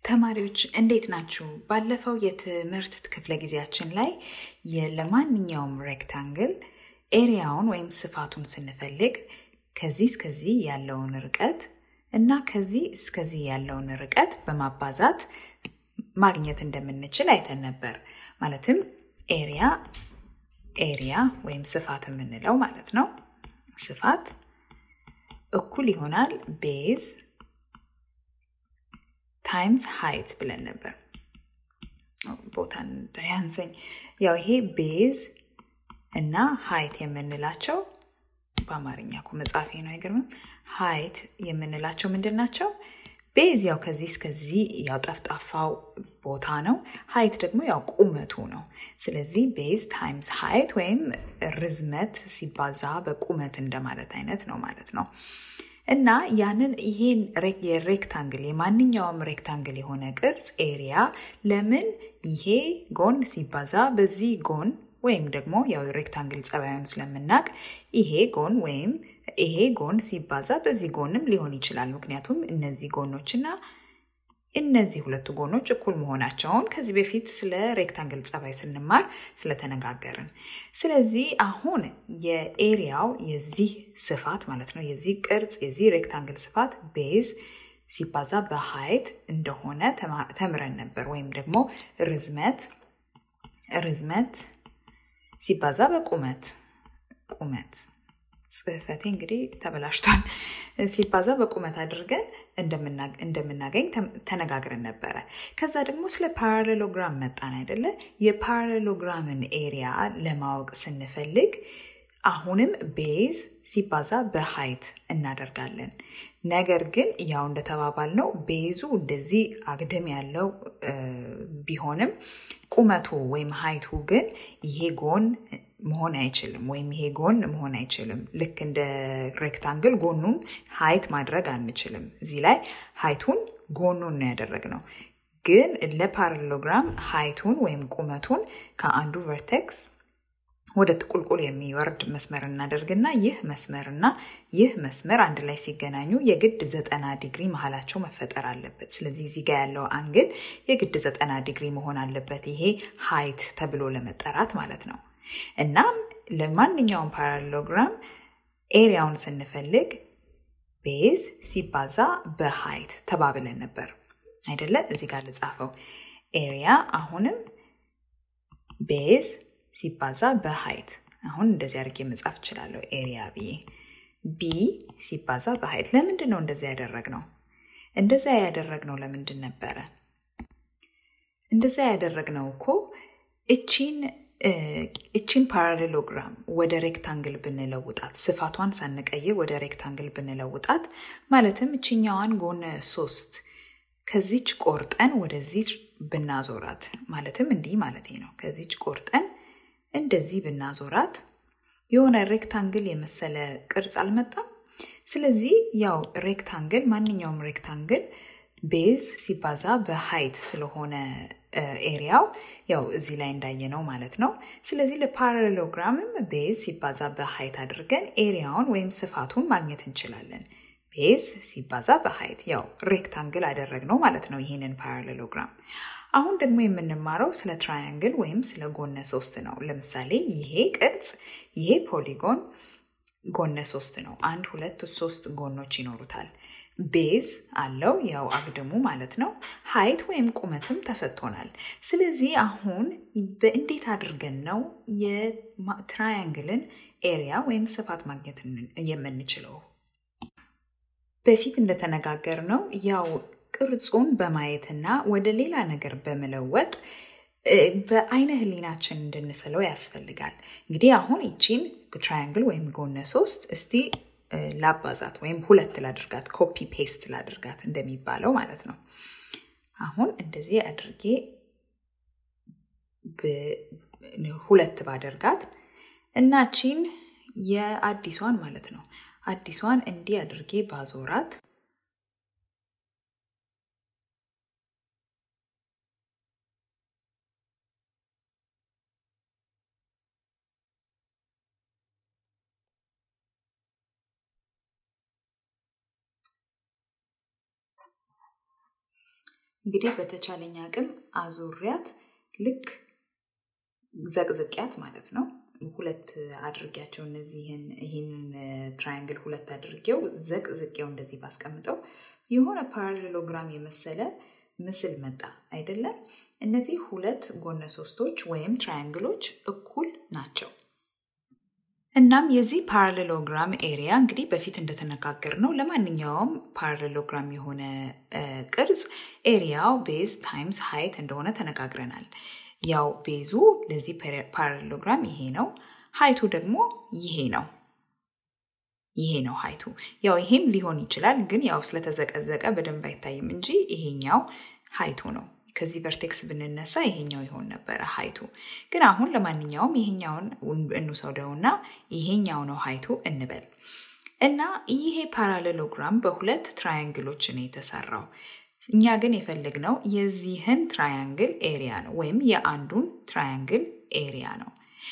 ተማሪዎች እንዴት ናችሁ? ባለፈው የትምህርት ክፍለ ጊዜያችን ላይ ለማንኛውም ሬክታንግል ኤሪያውን ወይም ስፋቱን ስንፈልግ ከዚህ እስከዚህ ያለውን ርቀት እና ከዚህ እስከዚህ ያለውን ርቀት በማባዛት ማግኘት እንደምንችል አይተን ነበር። ማለትም ኤሪያ ኤሪያ ወይም ስፋት የምንለው ማለት ነው። ስፋት እኩል ይሆናል ቤዝ ታይምስ ሃይት ብለን ነበር። ቦታ እንዳያንሰኝ። ያው ይሄ ቤዝ እና ሃይት የምንላቸው በአማርኛ እኮ መጻፌ ነው አይገርምም? ሃይት የምንላቸው ምንድን ናቸው? ቤዝ ያው ከዚህ እስከዚህ ያው ጠፍጣፋው ቦታ ነው። ሃይት ደግሞ ያው ቁመቱ ነው። ስለዚህ ቤዝ ታይምስ ሃይት ወይም ርዝመት ሲባዛ በቁመት እንደማለት አይነት ነው ማለት ነው። እና ያንን ይሄን የሬክታንግል የማንኛውም ሬክታንግል የሆነ ቅርጽ ኤሪያ ለምን ይሄ ጎን ሲባዛ በዚህ ጎን ወይም ደግሞ ያው ሬክታንግል ጸባዩን ስለምናውቅ ይሄ ጎን ወይም ይሄ ጎን ሲባዛ በዚህ ጎንም ሊሆን ይችላል። ምክንያቱም እነዚህ ጎኖችና እነዚህ ሁለቱ ጎኖች እኩል መሆናቸውን ከዚህ በፊት ስለ ሬክታንግል ጸባይ ስንማር ስለተነጋገርን። ስለዚህ አሁን የኤሪያው የዚህ ስፋት ማለት ነው የዚህ ቅርጽ የዚህ ሬክታንግል ስፋት ቤዝ ሲባዛ በሃይት እንደሆነ ተምረን ነበር። ወይም ደግሞ ርዝመት ርዝመት ሲባዛ በቁመት ቁመት ጽህፈቴ እንግዲህ ተበላሽቷል። ሲባዛ በቁመት አድርገን እንደምናገኝ ተነጋግረን ነበረ። ከዛ ደግሞ ስለ ፓራሌሎግራም መጣን አይደለ? የፓራሌሎግራምን ኤሪያ ለማወቅ ስንፈልግ አሁንም ቤዝ ሲባዛ በሃይት እናደርጋለን። ነገር ግን ያው እንደተባባል ነው ቤዙ እንደዚህ አግድም ያለው ቢሆንም ቁመቱ ወይም ሃይቱ ግን ይሄ ጎን መሆን አይችልም፣ ወይም ይሄ ጎን መሆን አይችልም። ልክ እንደ ሬክታንግል ጎኑን ሃይት ማድረግ አንችልም። እዚህ ላይ ሃይቱን ጎኑን ነው ያደረግነው። ግን ለፓራሌሎግራም ሃይቱን ወይም ቁመቱን ከአንዱ ቨርቴክስ ወደ ቁልቁል የሚወርድ መስመር እናደርግና ይህ መስመርና ይህ መስመር አንድ ላይ ሲገናኙ የግድ ዘጠና ዲግሪ መሀላቸው መፈጠር አለበት። ስለዚህ እዚህ ጋር ያለው አንግል የግድ ዘጠና ዲግሪ መሆን አለበት። ይሄ ሃይት ተብሎ ለመጠራት ማለት ነው። እናም ለማንኛውም ፓራሌሎግራም ኤሪያውን ስንፈልግ ቤዝ ሲባዛ በሃይት ተባብለን ነበር አይደለ? እዚህ ጋር ልጻፈው። ኤሪያ አሁንም ቤዝ ሲባዛ በሃይት አሁን እንደዚህ አድርጌ መጻፍ እችላለሁ። ኤሪያ ብዬ ቢ ሲባዛ በሃይት ለምንድን ነው እንደዚያ ያደረግነው? እንደዚያ ያደረግነው ለምንድን ነበረ? እንደዚያ ያደረግነው እኮ እቺን እቺን ፓራሌሎግራም ወደ ሬክታንግል ብንለውጣት ስፋቷን ሳንቀይር ወደ ሬክታንግል ብንለውጣት ማለትም እችኛዋን ጎነ ሶስት ከዚች ቆርጠን ወደዚህ ብናዞራት ማለትም እንዲህ ማለት ነው። ከዚች ቆርጠን እንደዚህ ብናዞራት የሆነ ሬክታንግል የመሰለ ቅርጽ አልመጣም። ስለዚህ ያው ሬክታንግል ማንኛውም ሬክታንግል ቤዝ ሲባዛ በሃይት ስለሆነ ኤሪያው ያው እዚህ ላይ እንዳየነው ማለት ነው። ስለዚህ ለፓራሌሎግራምም ቤዝ ሲባዛ በሃይት አድርገን ኤሪያውን ወይም ስፋቱን ማግኘት እንችላለን። ቤዝ ሲባዛ በሃይት ያው ሬክታንግል አደረግነው ማለት ነው ይህንን ፓራሌሎግራም። አሁን ደግሞ የምንማረው ስለ ትራያንግል ወይም ስለ ጎነ ሶስት ነው። ለምሳሌ ይሄ ቅርጽ ይሄ ፖሊጎን ጎነ ሶስት ነው። አንድ ሁለት ሶስት ጎኖች ይኖሩታል። ቤዝ አለው ያው አግድሙ ማለት ነው። ሃይት ወይም ቁመትም ተሰጥቶናል። ስለዚህ አሁን በእንዴት አድርገን ነው የትራያንግልን ኤሪያ ወይም ስፋት ማግኘት የምንችለው? በፊት እንደተነጋገር ነው ያው ቅርጹን በማየትና ወደ ሌላ ነገር በመለወጥ በአይነ ህሊናችን እንድንስለው ያስፈልጋል። እንግዲህ አሁን ይቺን ትራያንግል ወይም ጎነ ሶስት እስቲ ላባዛት ወይም ሁለት ላድርጋት፣ ኮፒ ፔስት ላድርጋት እንደሚባለው ማለት ነው። አሁን እንደዚህ አድርጌ ሁለት ባደርጋት እና ቺን የአዲሷን ማለት ነው አዲሷን እንዲህ አድርጌ ባዞራት እንግዲህ በተቻለኝ አቅም አዙሪያት ልክ ዘቅዝቅያት ማለት ነው ሁለት አድርጊያቸው እነዚህን ይህንን ትራያንግል ሁለት አድርጌው ዘቅዝቄው እንደዚህ ባስቀምጠው የሆነ ፓራሌሎግራም የመሰለ ምስል መጣ አይደለም እነዚህ ሁለት ጎነ ሶስቶች ወይም ትራያንግሎች እኩል ናቸው እናም የዚህ ፓራሌሎግራም ኤሪያ እንግዲህ በፊት እንደተነጋገር ነው ለማንኛውም ፓራሌሎግራም የሆነ ቅርጽ ኤሪያው ቤዝ ታይምስ ሃይት እንደሆነ ተነጋግረናል ያው ቤዙ ለዚህ ፓራሌሎግራም ይሄ ነው ሀይቱ ደግሞ ይሄ ነው ይሄ ነው ሀይቱ ያው ይሄም ሊሆን ይችላል ግን ያው ስለተዘቀዘቀ በደንብ አይታይም እንጂ ይሄኛው ሀይቱ ነው ከዚህ ቨርቴክስ ብንነሳ ይሄኛው ይሆን ነበረ ሀይቱ ግን አሁን ለማንኛውም ይሄኛውን እንውሰደውና ይሄኛው ነው ሀይቱ እንበል እና ይሄ ፓራሌሎግራም በሁለት ትራያንግሎች ነው የተሰራው እኛ ግን የፈለግነው የዚህን ትራያንግል ኤሪያ ነው ወይም የአንዱን ትራያንግል ኤሪያ ነው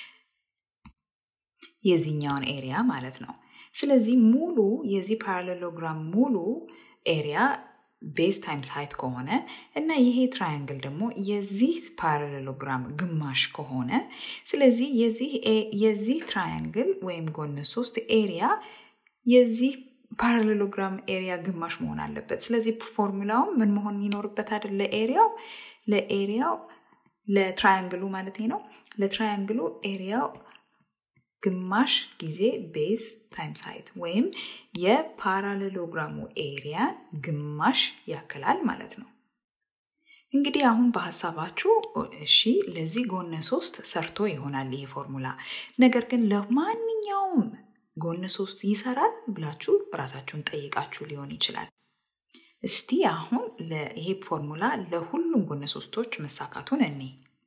የዚህኛውን ኤሪያ ማለት ነው ስለዚህ ሙሉ የዚህ ፓራሌሎግራም ሙሉ ኤሪያ ቤዝ ታይምስ ሃይት ከሆነ እና ይሄ ትራያንግል ደግሞ የዚህ ፓራሌሎግራም ግማሽ ከሆነ ስለዚህ የዚህ ትራያንግል ወይም ጎን ሶስት ኤሪያ የዚህ ፓራሌሎግራም ኤሪያ ግማሽ መሆን አለበት ስለዚህ ፎርሙላውም ምን መሆን ይኖርበታል ለኤሪያው ለኤሪያው ለትራያንግሉ ማለት ነው ለትራያንግሉ ኤሪያው ግማሽ ጊዜ ቤዝ ታይምስ ሃይት ወይም የፓራሌሎግራሙ ኤሪያ ግማሽ ያክላል ማለት ነው እንግዲህ አሁን በሀሳባችሁ እሺ ለዚህ ጎነ ሶስት ሰርቶ ይሆናል ይሄ ፎርሙላ ነገር ግን ለማንኛውም ጎን ሶስት ይሰራል ብላችሁ ራሳችሁን ጠይቃችሁ ሊሆን ይችላል እስቲ አሁን ይሄ ፎርሙላ ለሁሉም ጎነ ሶስቶች መሳካቱን እኔ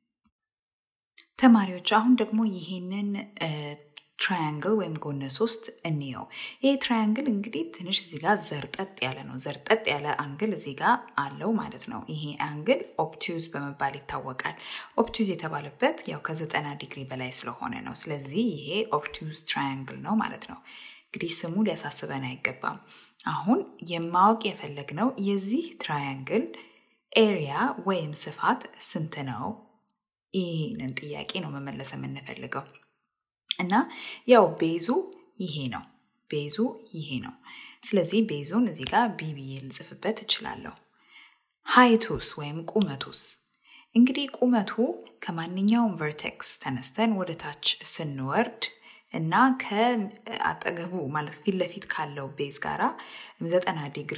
ተማሪዎች አሁን ደግሞ ይሄንን ትራያንግል ወይም ጎነ ሶስት እንየው ይሄ ትራያንግል እንግዲህ ትንሽ እዚህ ጋር ዘርጠጥ ያለ ነው ዘርጠጥ ያለ አንግል እዚህ ጋር አለው ማለት ነው ይሄ አንግል ኦፕቲዩዝ በመባል ይታወቃል ኦፕቲዩዝ የተባለበት ያው ከዘጠና ዲግሪ በላይ ስለሆነ ነው ስለዚህ ይሄ ኦፕቲዩዝ ትራያንግል ነው ማለት ነው እንግዲህ ስሙ ሊያሳስበን አይገባም አሁን የማወቅ የፈለግነው የዚህ ትራያንግል ኤሪያ ወይም ስፋት ስንት ነው ይህንን ጥያቄ ነው መመለስ የምንፈልገው እና ያው ቤዙ ይሄ ነው ቤዙ ይሄ ነው ስለዚህ ቤዙን እዚህ ጋር ቢቢዬ ልጽፍበት እችላለሁ ሃይቱስ ወይም ቁመቱስ እንግዲህ ቁመቱ ከማንኛውም ቨርቴክስ ተነስተን ወደ ታች ስንወርድ እና ከአጠገቡ ማለት ፊት ለፊት ካለው ቤዝ ጋራ ዘጠና ዲግሪ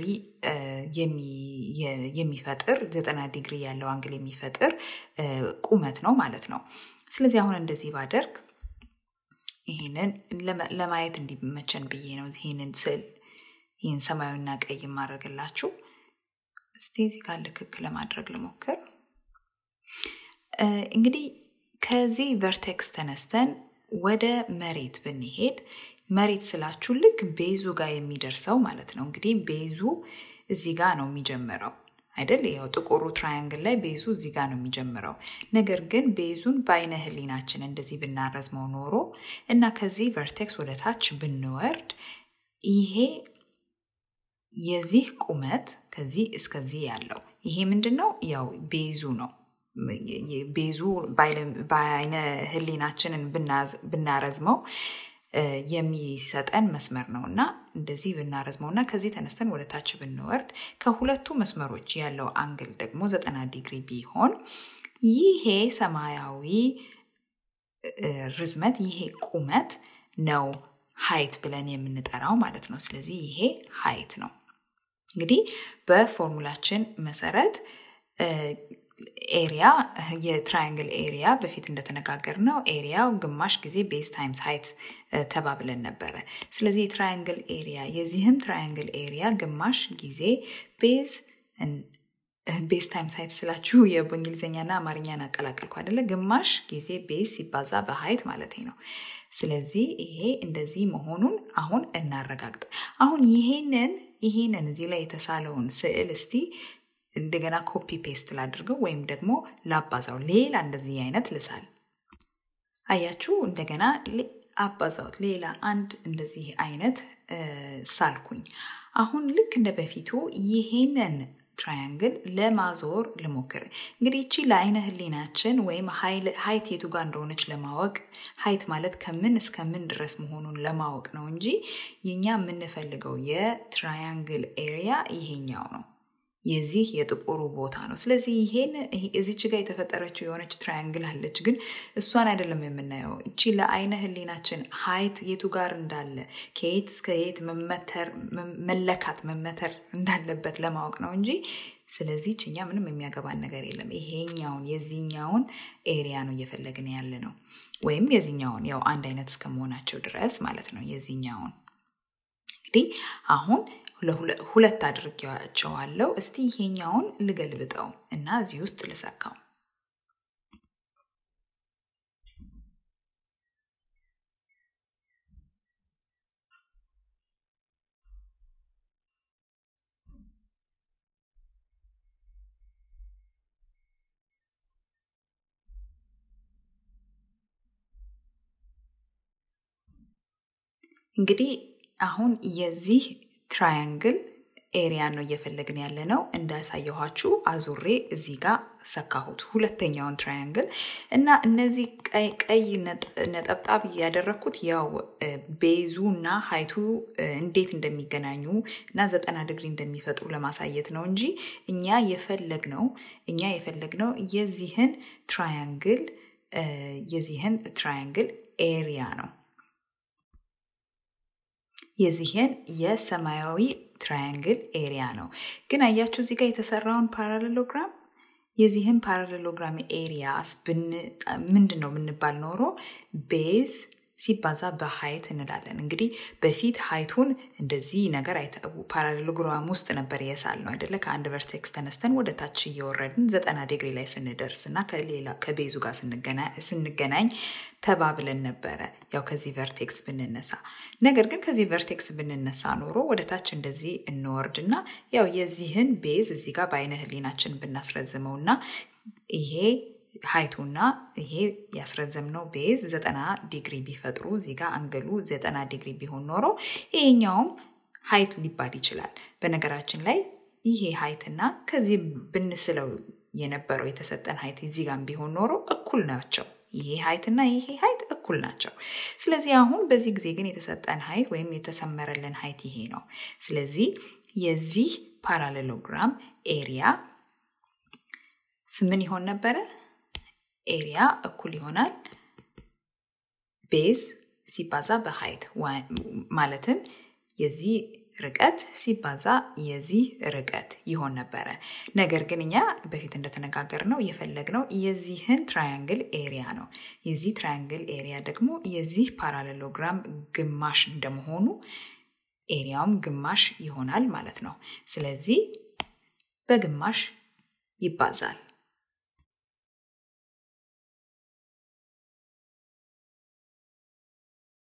የሚፈጥር ዘጠና ዲግሪ ያለው አንግል የሚፈጥር ቁመት ነው ማለት ነው ስለዚህ አሁን እንደዚህ ባደርግ ይህንን ለማየት እንዲመቸን ብዬ ነው ይህንን ስዕል ይህን ሰማያዊና ቀይ ማድረግላችሁ እስቲ እዚህ ጋር ልክክ ለማድረግ ልሞክር እንግዲህ ከዚህ ቨርቴክስ ተነስተን ወደ መሬት ብንሄድ መሬት ስላችሁ ልክ ቤዙ ጋር የሚደርሰው ማለት ነው እንግዲህ ቤዙ እዚህ ጋር ነው የሚጀምረው አይደል ያው ጥቁሩ ትራያንግል ላይ ቤዙ እዚህ ጋር ነው የሚጀምረው ነገር ግን ቤዙን በአይነ ህሊናችን እንደዚህ ብናረዝመው ኖሮ እና ከዚህ ቨርቴክስ ወደ ታች ብንወርድ ይሄ የዚህ ቁመት ከዚህ እስከዚህ ያለው ይሄ ምንድን ነው ያው ቤዙ ነው ቤዙ በአይነ ህሊናችንን ብናረዝመው የሚሰጠን መስመር ነው እና እንደዚህ ብናረዝመው እና ከዚህ ተነስተን ወደ ታች ብንወርድ ከሁለቱ መስመሮች ያለው አንግል ደግሞ ዘጠና ዲግሪ ቢሆን ይሄ ሰማያዊ ርዝመት ይሄ ቁመት ነው ሀይት ብለን የምንጠራው ማለት ነው ስለዚህ ይሄ ሀይት ነው እንግዲህ በፎርሙላችን መሰረት ኤሪያ የትራያንግል ኤሪያ በፊት እንደተነጋገር ነው ኤሪያው ግማሽ ጊዜ ቤዝ ታይምስ ሃይት ተባብለን ነበረ ስለዚህ የትራያንግል ኤሪያ የዚህም ትራያንግል ኤሪያ ግማሽ ጊዜ ቤዝ ቤዝ ታይምስ ሃይት ስላችሁ በእንግሊዝኛና አማርኛን አቀላቀልኩ አይደለ ግማሽ ጊዜ ቤዝ ሲባዛ በሀይት ማለት ነው ስለዚህ ይሄ እንደዚህ መሆኑን አሁን እናረጋግጥ አሁን ይሄንን ይሄንን እዚህ ላይ የተሳለውን ስዕል እስቲ እንደገና ኮፒ ፔስት ላድርገው ወይም ደግሞ ላባዛው ሌላ እንደዚህ አይነት ልሳል አያችሁ እንደገና አባዛውት ሌላ አንድ እንደዚህ አይነት ሳልኩኝ አሁን ልክ እንደ በፊቱ ይሄንን ትራያንግል ለማዞር ልሞክር። እንግዲህ እቺ ለአይነ ህሊናችን ወይም ሀይት የቱ ጋር እንደሆነች ለማወቅ ሀይት ማለት ከምን እስከ ምን ድረስ መሆኑን ለማወቅ ነው እንጂ የኛ የምንፈልገው የትራያንግል ኤሪያ ይሄኛው ነው። የዚህ የጥቁሩ ቦታ ነው። ስለዚህ ይሄን እዚች ጋር የተፈጠረችው የሆነች ትራያንግል አለች፣ ግን እሷን አይደለም የምናየው። እቺ ለአይነ ህሊናችን ሀይት የቱ ጋር እንዳለ ከየት እስከ የት መለካት መመተር እንዳለበት ለማወቅ ነው እንጂ ስለዚህ እኛ ምንም የሚያገባን ነገር የለም። ይሄኛውን የዚህኛውን ኤሪያ ነው እየፈለግን ያለ ነው፣ ወይም የዚህኛውን ያው አንድ አይነት እስከመሆናቸው ድረስ ማለት ነው። የዚህኛውን እንግዲህ አሁን ሁለት አድርጌዋቸዋለሁ። እስቲ ይሄኛውን ልገልብጠው እና እዚህ ውስጥ ልሰካው። እንግዲህ አሁን የዚህ ትራያንግል ኤሪያ ነው እየፈለግን ያለ ነው። እንዳሳየኋችሁ አዙሬ እዚህ ጋር ሰካሁት ሁለተኛውን ትራያንግል እና እነዚህ ቀይ ነጠብጣብ ያደረግኩት ያው ቤዙ እና ሀይቱ እንዴት እንደሚገናኙ እና ዘጠና ዲግሪ እንደሚፈጥሩ ለማሳየት ነው እንጂ እኛ የፈለግነው እኛ የፈለግነው የዚህን ትራያንግል የዚህን ትራያንግል ኤሪያ ነው የዚህን የሰማያዊ ትራያንግል ኤሪያ ነው። ግን አያችሁ እዚህ ጋር የተሰራውን ፓራሌሎግራም የዚህን ፓራሌሎግራም ኤሪያስ ምንድን ነው የምንባል ኖሮ ቤዝ ሲባዛ በሀይት እንላለን። እንግዲህ በፊት ሀይቱን እንደዚህ ነገር ፓራሌሎግራም ውስጥ ነበር የሳል ነው አይደለ? ከአንድ ቨርቴክስ ተነስተን ወደ ታች እየወረድን ዘጠና ዲግሪ ላይ ስንደርስ እና ከሌላ ከቤዙ ጋር ስንገናኝ ተባብለን ነበረ። ያው ከዚህ ቨርቴክስ ብንነሳ ነገር ግን ከዚህ ቨርቴክስ ብንነሳ ኖሮ ወደ ታች እንደዚህ እንወርድና ያው የዚህን ቤዝ እዚህ ጋር በአይነ ህሊናችን ብናስረዝመው እና ይሄ ሀይቱና ይሄ ያስረዘምነው ቤዝ ዘጠና ዲግሪ ቢፈጥሩ እዚህ ጋር አንገሉ ዘጠና ዲግሪ ቢሆን ኖሮ ይሄኛውም ሀይት ሊባል ይችላል። በነገራችን ላይ ይሄ ሀይትና ከዚህ ብንስለው የነበረው የተሰጠን ሀይት እዚህ ጋር ቢሆን ኖሮ እኩል ናቸው። ይሄ ሀይትና ይሄ ሀይት እኩል ናቸው። ስለዚህ አሁን በዚህ ጊዜ ግን የተሰጠን ሀይት ወይም የተሰመረልን ሀይት ይሄ ነው። ስለዚህ የዚህ ፓራሌሎግራም ኤሪያ ምን ይሆን ነበረ? ኤሪያ እኩል ይሆናል ቤዝ ሲባዛ በሀይት ማለትም የዚህ ርቀት ሲባዛ የዚህ ርቀት ይሆን ነበረ። ነገር ግን እኛ በፊት እንደተነጋገር ነው የፈለግነው የዚህን ትራያንግል ኤሪያ ነው። የዚህ ትራያንግል ኤሪያ ደግሞ የዚህ ፓራሌሎግራም ግማሽ እንደመሆኑ ኤሪያውም ግማሽ ይሆናል ማለት ነው። ስለዚህ በግማሽ ይባዛል።